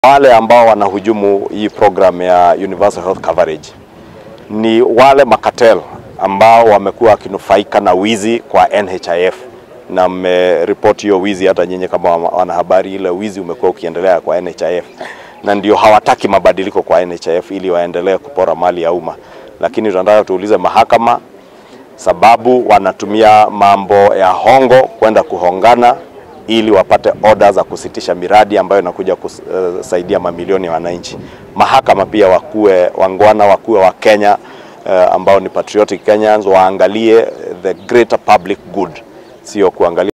Wale ambao wanahujumu hii program ya universal health coverage ni wale makatel ambao wamekuwa wakinufaika na wizi kwa NHIF, na mmeripoti hiyo wizi hata nyinyi kama wanahabari, ile wizi umekuwa ukiendelea kwa NHIF, na ndio hawataki mabadiliko kwa NHIF ili waendelee kupora mali ya umma. Lakini tunataka tuulize mahakama, sababu wanatumia mambo ya hongo kwenda kuhongana ili wapate oda za kusitisha miradi ambayo inakuja kusaidia mamilioni ya wananchi. Mahakama pia wakuwe wangwana, wakuwe wa Kenya uh, ambao ni patriotic Kenyans, waangalie the greater public good, sio kuangalia